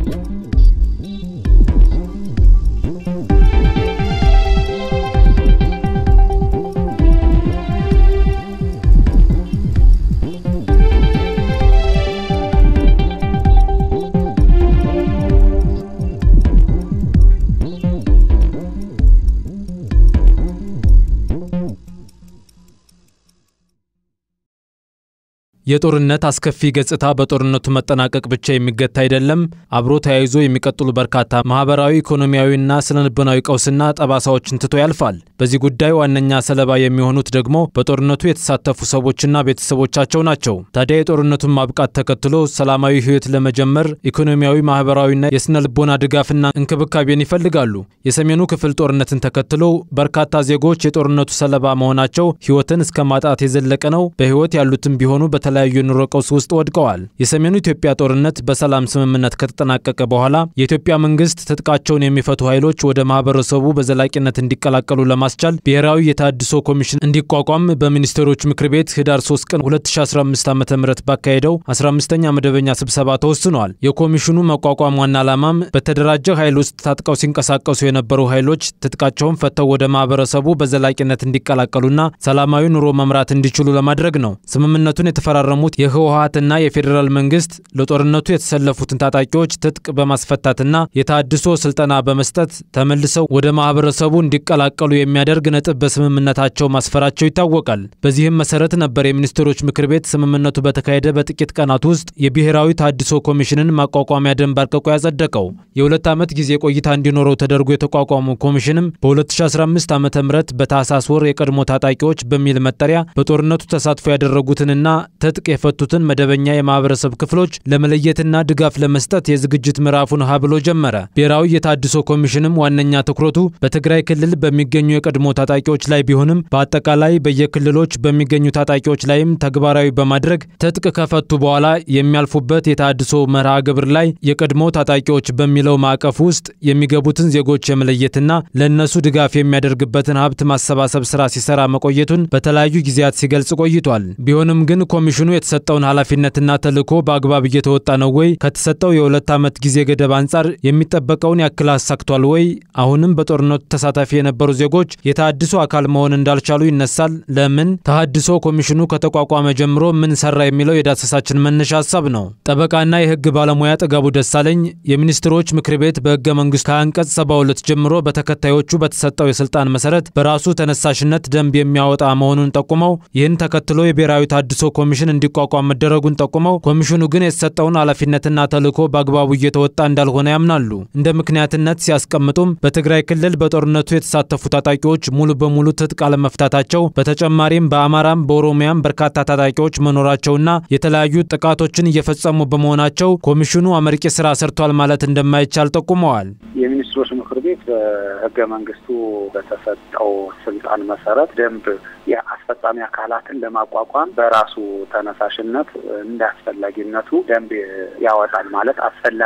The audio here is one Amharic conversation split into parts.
የጦርነት አስከፊ ገጽታ በጦርነቱ መጠናቀቅ ብቻ የሚገታ አይደለም። አብሮ ተያይዞ የሚቀጥሉ በርካታ ማህበራዊ፣ ኢኮኖሚያዊና ስነልቦናዊ ቀውስና ጠባሳዎችን ትቶ ያልፋል። በዚህ ጉዳይ ዋነኛ ሰለባ የሚሆኑት ደግሞ በጦርነቱ የተሳተፉ ሰዎችና ቤተሰቦቻቸው ናቸው። ታዲያ የጦርነቱን ማብቃት ተከትሎ ሰላማዊ ሕይወት ለመጀመር ኢኮኖሚያዊ፣ ማህበራዊና የስነልቦና ድጋፍና እንክብካቤን ይፈልጋሉ። የሰሜኑ ክፍል ጦርነትን ተከትሎ በርካታ ዜጎች የጦርነቱ ሰለባ መሆናቸው ሕይወትን እስከ ማጣት የዘለቀ ነው። በሕይወት ያሉትም ቢሆኑ በተለያዩ የኑሮ ቀውስ ውስጥ ወድቀዋል። የሰሜኑ ኢትዮጵያ ጦርነት በሰላም ስምምነት ከተጠናቀቀ በኋላ የኢትዮጵያ መንግስት ትጥቃቸውን የሚፈቱ ኃይሎች ወደ ማህበረሰቡ በዘላቂነት እንዲቀላቀሉ ለማስቻል ብሔራዊ የታድሶ ኮሚሽን እንዲቋቋም በሚኒስቴሮች ምክር ቤት ህዳር 3 ቀን 2015 ዓ ም ባካሄደው 15ኛ መደበኛ ስብሰባ ተወስኗል። የኮሚሽኑ መቋቋም ዋና ዓላማም በተደራጀ ኃይል ውስጥ ታጥቀው ሲንቀሳቀሱ የነበሩ ኃይሎች ትጥቃቸውን ፈተው ወደ ማህበረሰቡ በዘላቂነት እንዲቀላቀሉና ሰላማዊ ኑሮ መምራት እንዲችሉ ለማድረግ ነው። ስምምነቱን የተፈራረሙት የህወሀትና የፌዴራል መንግስት ለጦርነቱ የተሰለፉትን ታጣቂዎች ትጥቅ በማስፈታትና የታድሶ ስልጠና በመስጠት ተመልሰው ወደ ማህበረሰቡ እንዲቀላቀሉ የሚያደርግ ነጥብ በስምምነታቸው ማስፈራቸው ይታወቃል። በዚህም መሰረት ነበር የሚኒስትሮች ምክር ቤት ስምምነቱ በተካሄደ በጥቂት ቀናት ውስጥ የብሔራዊ ታድሶ ኮሚሽንን ማቋቋሚያ ደንብ አርቅቆ ያጸደቀው። የሁለት ዓመት ጊዜ ቆይታ እንዲኖረው ተደርጎ የተቋቋመው ኮሚሽንም በ2015 ዓ ም በታህሳስ ወር የቀድሞ ታጣቂዎች በሚል መጠሪያ በጦርነቱ ተሳትፎ ያደረጉትንና ትጥቅ የፈቱትን መደበኛ የማህበረሰብ ክፍሎች ለመለየትና ድጋፍ ለመስጠት የዝግጅት ምዕራፉን ሀብሎ ጀመረ። ብሔራዊ የታድሶ ኮሚሽንም ዋነኛ ትኩረቱ በትግራይ ክልል በሚገኙ የቀድሞ ታጣቂዎች ላይ ቢሆንም በአጠቃላይ በየክልሎች በሚገኙ ታጣቂዎች ላይም ተግባራዊ በማድረግ ትጥቅ ከፈቱ በኋላ የሚያልፉበት የታድሶ መርሃ ግብር ላይ የቀድሞ ታጣቂዎች በሚለው ማዕቀፍ ውስጥ የሚገቡትን ዜጎች የመለየትና ለእነሱ ድጋፍ የሚያደርግበትን ሀብት ማሰባሰብ ስራ ሲሰራ መቆየቱን በተለያዩ ጊዜያት ሲገልጽ ቆይቷል። ቢሆንም ግን ኮሚሽኑ የተሰጠውን ኃላፊነትና ተልዕኮ በአግባብ እየተወጣ ነው ወይ? ከተሰጠው የሁለት ዓመት ጊዜ ገደብ አንጻር የሚጠበቀውን ያክል አሳክቷል ወይ? አሁንም በጦርነቱ ተሳታፊ የነበሩ ዜጎች የተሃድሶ አካል መሆን እንዳልቻሉ ይነሳል። ለምን? ተሃድሶ ኮሚሽኑ ከተቋቋመ ጀምሮ ምን ሰራ የሚለው የዳሰሳችን መነሻ ሀሳብ ነው። ጠበቃና የህግ ባለሙያ ጥጋቡ ደሳለኝ የሚኒስትሮች ምክር ቤት በህገ መንግስቱ ከአንቀጽ 72 ጀምሮ በተከታዮቹ በተሰጠው የስልጣን መሰረት በራሱ ተነሳሽነት ደንብ የሚያወጣ መሆኑን ጠቁመው ይህን ተከትሎ የብሔራዊ ታድሶ ኮሚሽን እንዲቋቋም መደረጉን ጠቁመው ኮሚሽኑ ግን የተሰጠውን ኃላፊነትና ተልዕኮ በአግባቡ እየተወጣ እንዳልሆነ ያምናሉ። እንደ ምክንያትነት ሲያስቀምጡም በትግራይ ክልል በጦርነቱ የተሳተፉ ታጣቂዎች ሙሉ በሙሉ ትጥቅ አለመፍታታቸው፣ በተጨማሪም በአማራም በኦሮሚያም በርካታ ታጣቂዎች መኖራቸውና የተለያዩ ጥቃቶችን እየፈጸሙ በመሆናቸው ኮሚሽኑ አመርቂ ስራ ሰርቷል ማለት እንደማይቻል ጠቁመዋል። የሚኒስትሮች ምክር ቤት በህገ መንግስቱ በተሰጠው ስልጣን መሰረት ደንብ የአስፈጻሚ አካላትን ለማቋቋም በራሱ ተነሳሽነት እንደ አስፈላጊነቱ ደንብ ያወጣል። ማለት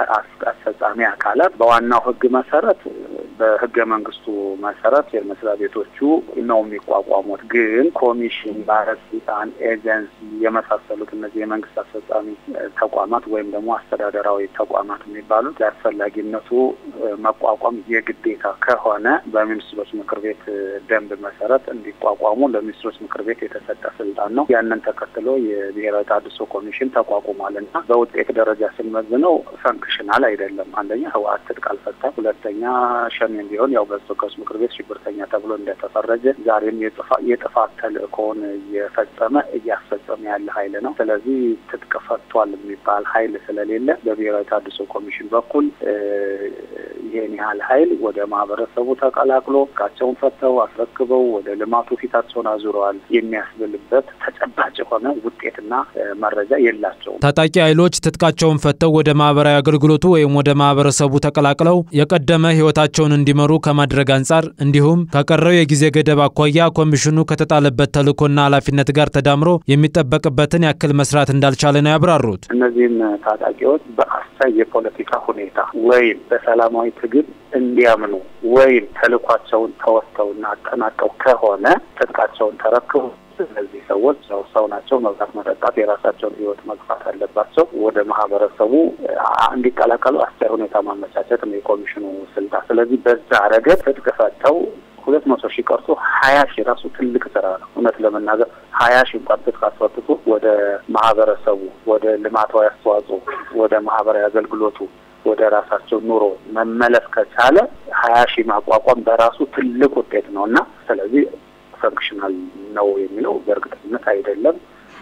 አስፈጻሚ አካላት በዋናው ህግ መሰረት በህገ መንግስቱ መሰረት የመስሪያ ቤቶቹ ነው የሚቋቋሙት። ግን ኮሚሽን፣ ባለስልጣን፣ ኤጀንሲ የመሳሰሉት እነዚህ የመንግስት አስፈጻሚ ተቋማት ወይም ደግሞ አስተዳደራዊ ተቋማት የሚባሉት የአስፈላጊነቱ መቋቋም የግዴታ ከሆነ በሚኒስትሮች ምክር ቤት ደንብ መሰረት እንዲቋቋሙ ለሚኒስትሮች ምክር ቤት የተሰጠ ስልጣን ነው። ያንን ተከትሎ የብሔራዊ ታድሶ ኮሚሽን ተቋቁሟል እና በውጤት ደረጃ ስንመዝነው ፈንክሽናል አይደለም። አንደኛ ህወሓት ትጥቅ አልፈታም። ሁለተኛ ሸኔም ቢሆን ያው በተወካዮች ምክር ቤት ሽብርተኛ ተብሎ እንደተፈረጀ ዛሬም የጥፋት ተልእኮውን እየፈጸመ እያስፈጸመ ያለ ኃይል ነው። ስለዚህ ትጥቅ ፈቷል የሚባል ኃይል ስለሌለ በብሔራዊ ታድሶ ኮሚሽን በኩል ይሄን ያህል ኃይል ወደ ማህበረሰቡ ተቀላቅሎ ትጥቃቸውን ፈተው አስረክበው ወደ ልማቱ ፊታቸውን አዙረዋል የሚያስብልበት ተጨባጭ የሆነ ውጤትና መረጃ የላቸውም። ታጣቂ ኃይሎች ትጥቃቸውን ፈተው ወደ ማህበራዊ አገልግሎቱ ወይም ወደ ማህበረሰቡ ተቀላቅለው የቀደመ ህይወታቸውን እንዲመሩ ከማድረግ አንጻር እንዲሁም ከቀረው የጊዜ ገደብ አኳያ ኮሚሽኑ ከተጣለበት ተልዕኮና ኃላፊነት ጋር ተዳምሮ የሚጠበቅበትን ያክል መስራት እንዳልቻለ ነው ያብራሩት። እነዚህም ታጣቂዎች በአሳይ የፖለቲካ ሁኔታ ወይም በሰላማዊ ትግል እንዲያምኑ ወይም ተልዕኳቸውን ተወጥተውና አጠናቀው ከሆነ ትጥቃቸውን ተረክቡ እነዚህ ሰዎች ሰው ሰው ናቸው። መብላት መጠጣት፣ የራሳቸውን ህይወት መግፋት አለባቸው። ወደ ማህበረሰቡ እንዲቀላቀሉ አስቻይ ሁኔታ ማመቻቸት ነው የኮሚሽኑ ስልጣን። ስለዚህ በዛ ረገድ ትጥቅ ፈተው ሁለት መቶ ሺህ ቀርቶ ሀያ ሺህ ራሱ ትልቅ ስራ ነው። እውነት ለመናገር ሀያ ሺህ እንኳን ትጥቅ አስፈትቶ ወደ ማህበረሰቡ ወደ ልማታዊ አስተዋጽኦ ወደ ማህበራዊ አገልግሎቱ ወደ ራሳቸው ኑሮ መመለስ ከቻለ ሀያ ሺህ ማቋቋም በራሱ ትልቅ ውጤት ነው እና ስለዚህ ፈንክሽናል ነው የሚለው በእርግጠኝነት አይደለም።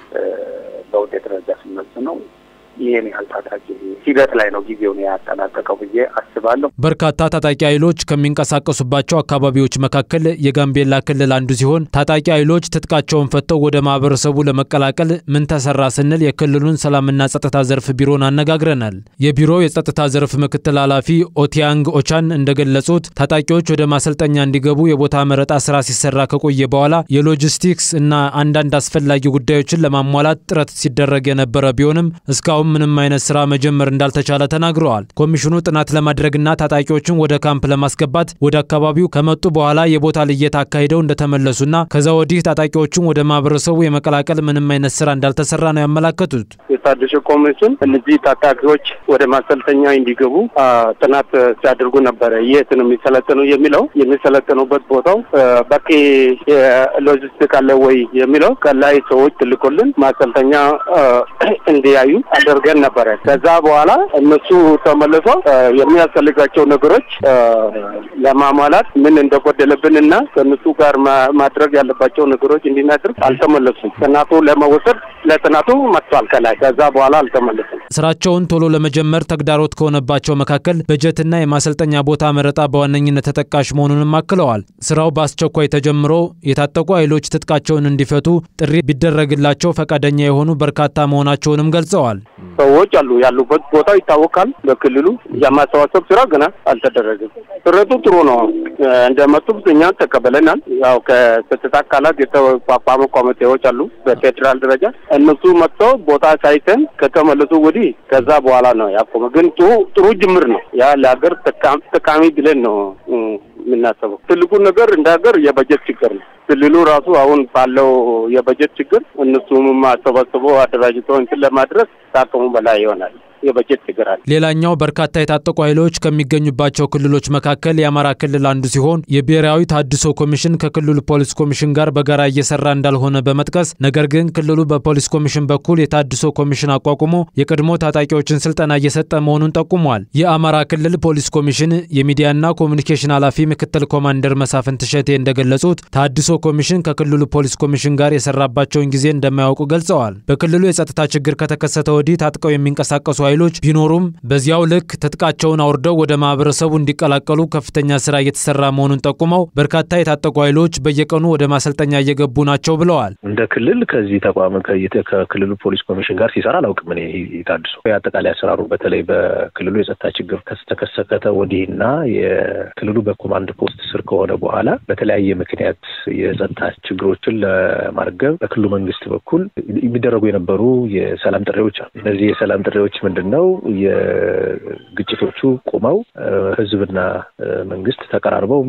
በውጤት ደረጃ ሲመዝ ነው ይህን ያህል ታጣቂ ሂደት ላይ ነው ጊዜውን ያጠናቀቀው ብዬ አስባለሁ። በርካታ ታጣቂ ኃይሎች ከሚንቀሳቀሱባቸው አካባቢዎች መካከል የጋምቤላ ክልል አንዱ ሲሆን ታጣቂ ኃይሎች ትጥቃቸውን ፈተው ወደ ማህበረሰቡ ለመቀላቀል ምን ተሰራ ስንል የክልሉን ሰላምና ጸጥታ ዘርፍ ቢሮን አነጋግረናል። የቢሮው የጸጥታ ዘርፍ ምክትል ኃላፊ ኦቲያንግ ኦቻን እንደገለጹት ታጣቂዎች ወደ ማሰልጠኛ እንዲገቡ የቦታ መረጣ ስራ ሲሰራ ከቆየ በኋላ የሎጂስቲክስ እና አንዳንድ አስፈላጊ ጉዳዮችን ለማሟላት ጥረት ሲደረግ የነበረ ቢሆንም እስካሁን ምንም አይነት ስራ መጀመር እንዳልተቻለ ተናግረዋል። ኮሚሽኑ ጥናት ለማድረግና ታጣቂዎችን ወደ ካምፕ ለማስገባት ወደ አካባቢው ከመጡ በኋላ የቦታ ልየታ አካሂደው እንደተመለሱና ከዛ ወዲህ ታጣቂዎችን ወደ ማህበረሰቡ የመቀላቀል ምንም አይነት ስራ እንዳልተሰራ ነው ያመላከቱት። የታደሰ ኮሚሽን እነዚህ ታጣቂዎች ወደ ማሰልጠኛ እንዲገቡ ጥናት ሲያደርጉ ነበረ። የት ነው የሚሰለጥኑ የሚለው የሚሰለጥኑበት ቦታው በቂ ሎጂስቲክ አለ ወይ የሚለው ከላይ ሰዎች ትልኮልን ማሰልጠኛ እንዲያዩ አድርገን ነበረ። ከዛ በኋላ እነሱ ተመልሶ የሚያስፈልጋቸው ነገሮች ለማሟላት ምን እንደጎደለብን እና ከእነሱ ጋር ማድረግ ያለባቸው ነገሮች እንዲናድርግ አልተመለሱም። ጥናቱ ለመወሰድ ለጥናቱ መጥቷል ከላይ። ከዛ በኋላ አልተመለሱም። ስራቸውን ቶሎ ለመጀመር ተግዳሮት ከሆነባቸው መካከል በጀትና የማሰልጠኛ ቦታ መረጣ በዋነኝነት ተጠቃሽ መሆኑንም አክለዋል። ስራው በአስቸኳይ ተጀምሮ የታጠቁ ኃይሎች ትጥቃቸውን እንዲፈቱ ጥሪ ቢደረግላቸው ፈቃደኛ የሆኑ በርካታ መሆናቸውንም ገልጸዋል። ሰዎች አሉ ያሉበት ቦታ ይታወቃል። በክልሉ የማሰባሰብ ስራ ገና አልተደረገም። ጥረቱ ጥሩ ነው። እንደመጡ እኛ ተቀበለናል። ያው ከጸጥታ አካላት የተቋቋሙ ኮሚቴዎች አሉ በፌዴራል ደረጃ እነሱ መጥቶ ቦታ ሳይተን ከተመለሱ ወዲህ ከዛ በኋላ ነው ያቆመ። ግን ጥሩ ጅምር ነው። ያ ለሀገር ጠቃሚ ብለን ነው የምናስበው። ትልቁ ነገር እንደ ሀገር የበጀት ችግር ነው። ክልሉ ራሱ አሁን ባለው የበጀት ችግር እነሱም አሰባስበው አደራጅተው እንትን ለማድረስ ከአቅሙ በላይ ይሆናል። የበጀት ችግር አለ። ሌላኛው በርካታ የታጠቁ ኃይሎች ከሚገኙባቸው ክልሎች መካከል የአማራ ክልል አንዱ ሲሆን የብሔራዊ ታድሶ ኮሚሽን ከክልሉ ፖሊስ ኮሚሽን ጋር በጋራ እየሰራ እንዳልሆነ በመጥቀስ ነገር ግን ክልሉ በፖሊስ ኮሚሽን በኩል የታድሶ ኮሚሽን አቋቁሞ የቀድሞ ታጣቂዎችን ስልጠና እየሰጠ መሆኑን ጠቁሟል። የአማራ ክልል ፖሊስ ኮሚሽን የሚዲያና ኮሚኒኬሽን ኃላፊ ምክትል ኮማንደር መሳፍንት እሸቴ እንደገለጹት ታድሶ ኮሚሽን ከክልሉ ፖሊስ ኮሚሽን ጋር የሰራባቸውን ጊዜ እንደማያውቁ ገልጸዋል። በክልሉ የጸጥታ ችግር ከተከሰተ ወዲህ ታጥቀው የሚንቀሳቀሱ ኃይሎች ቢኖሩም በዚያው ልክ ትጥቃቸውን አውርደው ወደ ማህበረሰቡ እንዲቀላቀሉ ከፍተኛ ስራ እየተሰራ መሆኑን ጠቁመው በርካታ የታጠቁ ኃይሎች በየቀኑ ወደ ማሰልጠኛ እየገቡ ናቸው ብለዋል። እንደ ክልል ከዚህ ተቋም ከክልሉ ፖሊስ ኮሚሽን ጋር ሲሰራ አላውቅም። እኔ ታድሶ የአጠቃላይ አሰራሩ በተለይ በክልሉ የጸጥታ ችግር ከተከሰተ ወዲህና የክልሉ በኮማንድ ፖስት ስር ከሆነ በኋላ በተለያየ ምክንያት የጸጥታ ችግሮችን ለማርገብ በክልሉ መንግስት በኩል የሚደረጉ የነበሩ የሰላም ጥሪዎች አሉ። እነዚህ የሰላም ጥሪዎች ምንድን ነው? የግጭቶቹ ቆመው ህዝብና መንግስት ተቀራርበው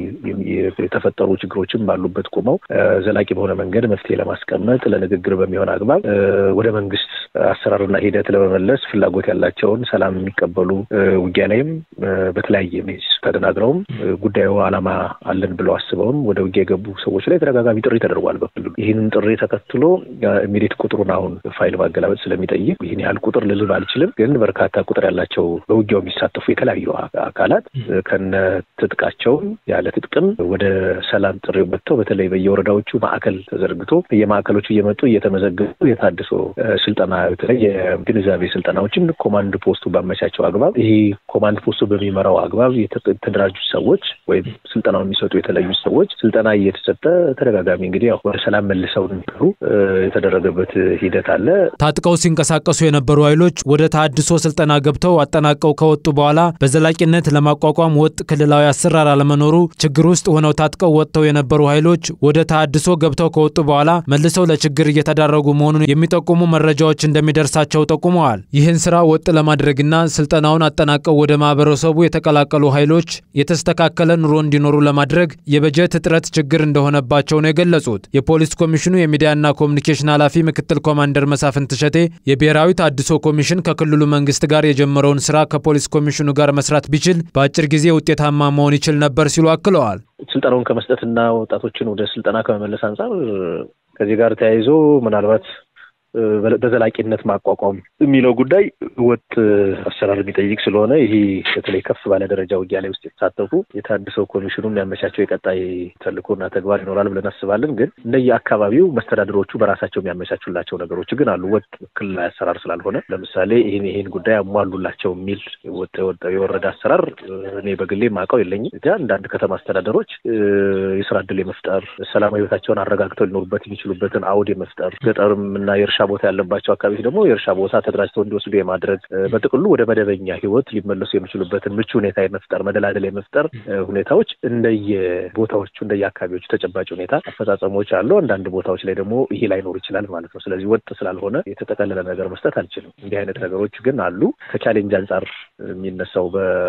የተፈጠሩ ችግሮችም ባሉበት ቆመው ዘላቂ በሆነ መንገድ መፍትሄ ለማስቀመጥ ለንግግር በሚሆን አግባብ ወደ መንግስት አሰራርና ሂደት ለመመለስ ፍላጎት ያላቸውን ሰላም የሚቀበሉ ውጊያ ላይም በተለያየ ሜዝ ተደናግረውም ጉዳዩ ዓላማ አለን ብለው አስበውም ወደ ውጊያ የገቡ ሰዎች ላይ ተደጋጋሚ ጥሪ ተደርጓል በክልሉ። ይህንን ጥሪ ተከትሎ ኢሚዲየት ቁጥሩን አሁን ፋይል ማገላበጥ ስለሚጠይቅ ይህን ያህል ቁጥር ልልብ አልችልም፣ ግን በርካታ ቁጥር ያላቸው በውጊያው የሚሳተፉ የተለያዩ አካላት ከነ ትጥቃቸውም ያለ ትጥቅም ወደ ሰላም ጥሪ መጥተው በተለይ በየወረዳዎቹ ማዕከል ተዘርግቶ በየማዕከሎቹ እየመጡ እየተመዘገቡ የታድሶ ስልጠና በተለይ የግንዛቤ ስልጠናዎችን ኮማንድ ፖስቱ ባመቻቸው አግባብ ይህ ኮማንድ ፖስቱ በሚመራው አግባብ የተደራጁ ሰዎች ወይም ስልጠናው የሚሰጡ የተለያዩ ሰዎች ስልጠና እየተሰጠ ተደጋጋሚ እንግዲህ ያው ወደ ሰላም መልሰው እንዲቀሩ የተደረገበት ሂደት አለ። ታጥቀው ሲንቀሳቀሱ የነበሩ ኃይሎች ወደ ተሃድሶ ስልጠና ገብተው አጠናቀው ከወጡ በኋላ በዘላቂነት ለማቋቋም ወጥ ክልላዊ አሰራር አለመኖሩ ችግር ውስጥ ሆነው ታጥቀው ወጥተው የነበሩ ኃይሎች ወደ ተሃድሶ ገብተው ከወጡ በኋላ መልሰው ለችግር እየተዳረጉ መሆኑን የሚጠቁሙ መረጃዎች እንደሚደርሳቸው ጠቁመዋል። ይህን ስራ ወጥ ለማድረግና ስልጠናውን አጠናቀው ወደ ማህበረሰቡ የተቀላቀሉ ኃይሎች ኃይሎች የተስተካከለ ኑሮ እንዲኖሩ ለማድረግ የበጀት እጥረት ችግር እንደሆነባቸው ነው የገለጹት። የፖሊስ ኮሚሽኑ የሚዲያና ኮሚኒኬሽን ኃላፊ ምክትል ኮማንደር መሳፍንት እሸቴ የብሔራዊ ታድሶ ኮሚሽን ከክልሉ መንግስት ጋር የጀመረውን ስራ ከፖሊስ ኮሚሽኑ ጋር መስራት ቢችል በአጭር ጊዜ ውጤታማ መሆን ይችል ነበር ሲሉ አክለዋል። ስልጠናውን ከመስጠትና ወጣቶችን ወደ ስልጠና ከመመለስ አንጻር ከዚህ ጋር ተያይዞ ምናልባት በዘላቂነት ማቋቋም የሚለው ጉዳይ ወጥ አሰራር የሚጠይቅ ስለሆነ ይህ በተለይ ከፍ ባለ ደረጃ ውጊያ ላይ ውስጥ የተሳተፉ የታድሰው ኮሚሽኑ የሚያመቻቸው የቀጣይ ተልእኮና ተግባር ይኖራል ብለን እናስባለን። ግን እንደየ አካባቢው መስተዳድሮቹ በራሳቸው የሚያመቻቹላቸው ነገሮች ግን አሉ። ወጥ ክልላዊ አሰራር ስላልሆነ ለምሳሌ ይህን ይህን ጉዳይ አሟሉላቸው የሚል ወጥ የወረደ አሰራር እኔ በግሌ ማውቀው የለኝም። አንዳንድ ከተማ አስተዳደሮች የስራ እድል የመፍጠር ሰላማዊ ህይወታቸውን አረጋግተው ሊኖሩበት የሚችሉበትን አውድ የመፍጠር ገጠርም እና የእርሻ ቦታ ያለባቸው አካባቢዎች ደግሞ የእርሻ ቦታ ተደራጅተው እንዲወስዱ የማድረግ በጥቅሉ ወደ መደበኛ ህይወት ሊመለሱ የሚችሉበትን ምቹ ሁኔታ የመፍጠር መደላደል የመፍጠር ሁኔታዎች እንደየቦታዎቹ እንደየአካባቢዎቹ ተጨባጭ ሁኔታ አፈጻጸሞች አሉ። አንዳንድ ቦታዎች ላይ ደግሞ ይሄ ላይኖር ይችላል ማለት ነው። ስለዚህ ወጥ ስላልሆነ የተጠቀለለ ነገር መስጠት አልችልም። እንዲህ አይነት ነገሮች ግን አሉ። ከቻሌንጅ አንጻር የሚነሳው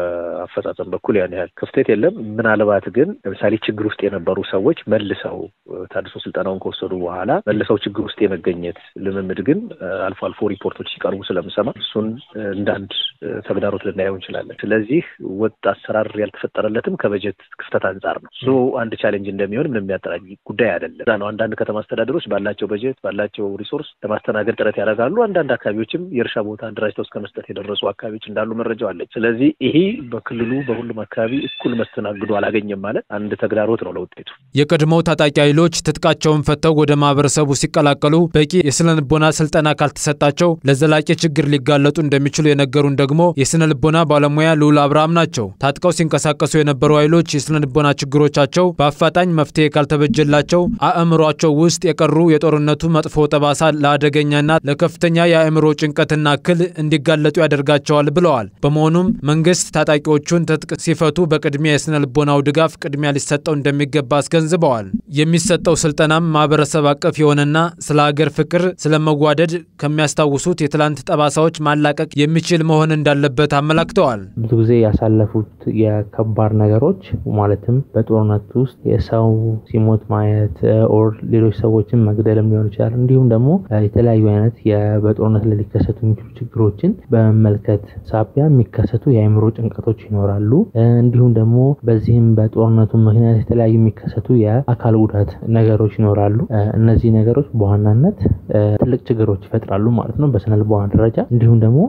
በአፈጻጸም በኩል ያን ያህል ክፍተት የለም። ምናልባት ግን ለምሳሌ ችግር ውስጥ የነበሩ ሰዎች መልሰው ታድሶ ስልጠናውን ከወሰዱ በኋላ መልሰው ችግር ውስጥ የመገኘት ልምምድ ግን አልፎ አልፎ ሪፖርቶች ሲቀርቡ ስለምሰማ እሱን እንደ አንድ ተግዳሮት ልናየው እንችላለን። ስለዚህ ወጥ አሰራር ያልተፈጠረለትም ከበጀት ክፍተት አንጻር ነው። እሱ አንድ ቻሌንጅ እንደሚሆን ምንም የሚያጠራኝ ጉዳይ አይደለም። እዛ ነው አንዳንድ ከተማ አስተዳደሮች ባላቸው በጀት ባላቸው ሪሶርስ ለማስተናገድ ጥረት ያደርጋሉ። አንዳንድ አካባቢዎችም የእርሻ ቦታ አደራጅተው እስከ መስጠት የደረሱ አካባቢዎች እንዳሉ መረጃው አለኝ። ስለዚህ ይሄ በክልሉ በሁሉም አካባቢ እኩል መስተናግዶ አላገኘም ማለት አንድ ተግዳሮት ነው ለውጤቱ። የቀድሞው ታጣቂ ኃይሎች ትጥቃቸውን ፈተው ወደ ማህበረሰቡ ሲቀላቀሉ በቂ የስነ ልቦና ስልጠና ካልተሰጣቸው ለዘላቂ ችግር ሊጋለጡ እንደሚችሉ የነገሩን ደግሞ የስነ ልቦና ባለሙያ ልዑል አብርሃም ናቸው። ታጥቀው ሲንቀሳቀሱ የነበሩ ኃይሎች የስነ ልቦና ችግሮቻቸው በአፋጣኝ መፍትሄ ካልተበጀላቸው አእምሯቸው ውስጥ የቀሩ የጦርነቱ መጥፎ ጠባሳ ለአደገኛና ለከፍተኛ የአእምሮ ጭንቀትና እክል እንዲጋለጡ ያደርጋቸዋል ብለዋል። በመሆኑም መንግስት ታጣቂዎቹን ትጥቅ ሲፈቱ በቅድሚያ የስነ ልቦናው ድጋፍ ቅድሚያ ሊሰጠው እንደሚገባ አስገንዝበዋል። የሚሰጠው ስልጠናም ማህበረሰብ አቀፍ የሆነና ስለ ሀገር ፍቅር ስለመዋደድ ከሚያስታውሱት የትላንት ጠባሳዎች ማላቀቅ የሚችል መሆን እንዳለበት አመላክተዋል። ብዙ ጊዜ ያሳለፉት የከባድ ነገሮች ማለትም በጦርነት ውስጥ የሰው ሲሞት ማየት ኦር ሌሎች ሰዎችን መግደልም ሊሆን ይችላል። እንዲሁም ደግሞ የተለያዩ አይነት በጦርነት ላይ ሊከሰቱ የሚችሉ ችግሮችን በመመልከት ሳቢያ የሚከሰቱ የአእምሮ ጭንቀቶች ይኖራሉ። እንዲሁም ደግሞ በዚህም በጦርነቱ ምክንያት የተለያዩ የሚከሰቱ የአካል ጉዳት ነገሮች ይኖራሉ። እነዚህ ነገሮች በዋናነት ትልቅ ችግሮች ይፈጥራሉ ማለት ነው በስነ ልቦና ደረጃ። እንዲሁም ደግሞ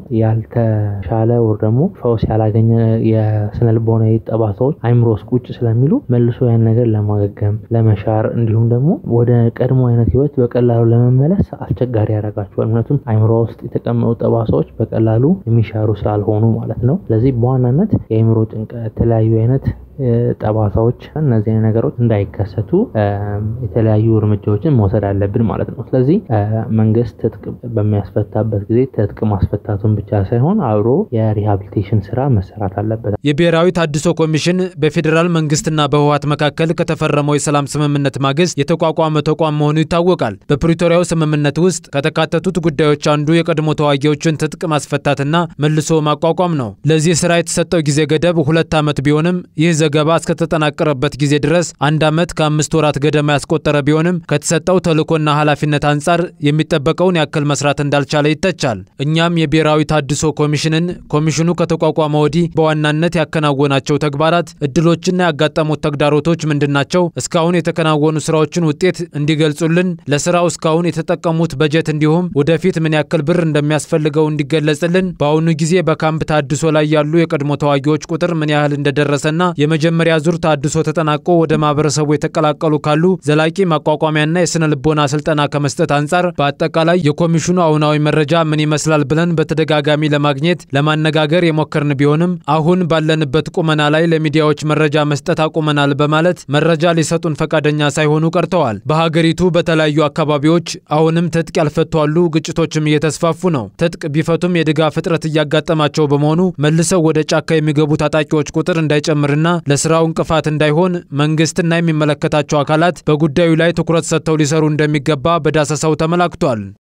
ያልተሻለ ወር ደግሞ ፈውስ ያላገኘ የስነ ልቦናዊ ጠባሳዎች አይምሮ ውስጥ ቁጭ ስለሚሉ መልሶ ያን ነገር ለማገገም ለመሻር፣ እንዲሁም ደግሞ ወደ ቀድሞ አይነት ህይወት በቀላሉ ለመመለስ አስቸጋሪ ያደርጋቸዋል። ምክንያቱም አይምሮ ውስጥ የተቀመጡ ጠባሳዎች በቀላሉ የሚሻሩ ስላልሆኑ ማለት ነው። ስለዚህ በዋናነት የአይምሮ ጭንቀት፣ የተለያዩ አይነት ጠባሳዎች እነዚህ ነገሮች እንዳይከሰቱ የተለያዩ እርምጃዎችን መውሰድ አለብን ማለት ነው። ስለዚህ መንግስት ትጥቅ በሚያስፈታበት ጊዜ ትጥቅ ማስፈታቱን ብቻ ሳይሆን አብሮ የሪሃቢሊቴሽን ስራ መሰራት አለበት። የብሔራዊ ታድሶ ኮሚሽን በፌዴራል መንግስትና በህወሓት መካከል ከተፈረመው የሰላም ስምምነት ማግስት የተቋቋመ ተቋም መሆኑ ይታወቃል። በፕሪቶሪያው ስምምነት ውስጥ ከተካተቱት ጉዳዮች አንዱ የቀድሞ ተዋጊዎችን ትጥቅ ማስፈታትና መልሶ ማቋቋም ነው። ለዚህ ስራ የተሰጠው ጊዜ ገደብ ሁለት ዓመት ቢሆንም ይህ ዘገባ እስከተጠናቀረበት ጊዜ ድረስ አንድ ዓመት ከአምስት ወራት ገደማ ያስቆጠረ ቢሆንም ከተሰጠው ተልዕኮና ኃላፊነት አንጻር የሚጠበቀውን ያክል መስራት እንዳልቻለ ይተቻል። እኛም የብሔራዊ ታድሶ ኮሚሽንን ኮሚሽኑ ከተቋቋመ ወዲህ በዋናነት ያከናወናቸው ተግባራት፣ እድሎችና ያጋጠሙት ተግዳሮቶች ምንድናቸው? እስካሁን የተከናወኑ ስራዎችን ውጤት እንዲገልጹልን፣ ለስራው እስካሁን የተጠቀሙት በጀት እንዲሁም ወደፊት ምን ያክል ብር እንደሚያስፈልገው እንዲገለጽልን፣ በአሁኑ ጊዜ በካምፕ ታድሶ ላይ ያሉ የቀድሞ ተዋጊዎች ቁጥር ምን ያህል እንደደረሰና የመጀመሪያ ዙር ታድሶ ተጠናቆ ወደ ማህበረሰቡ የተቀላቀሉ ካሉ ዘላቂ ማቋቋሚያና የስነ ልቦና ስልጠና ከመስጠት አንጻር በአጠቃላይ የኮሚሽኑ አሁናዊ መረጃ ምን ይመስላል ብለን በተደጋጋሚ ለማግኘት ለማነጋገር የሞከርን ቢሆንም አሁን ባለንበት ቁመና ላይ ለሚዲያዎች መረጃ መስጠት አቁመናል በማለት መረጃ ሊሰጡን ፈቃደኛ ሳይሆኑ ቀርተዋል። በሀገሪቱ በተለያዩ አካባቢዎች አሁንም ትጥቅ ያልፈቱ አሉ። ግጭቶችም እየተስፋፉ ነው። ትጥቅ ቢፈቱም የድጋፍ እጥረት እያጋጠማቸው በመሆኑ መልሰው ወደ ጫካ የሚገቡ ታጣቂዎች ቁጥር እንዳይጨምርና ለስራው እንቅፋት እንዳይሆን መንግስትና የሚመለከታቸው አካላት በጉዳዩ ላይ ትኩረት ሰጥተው ሊሰሩ እንደሚገባ በዳሰሳው ተመላክቷል።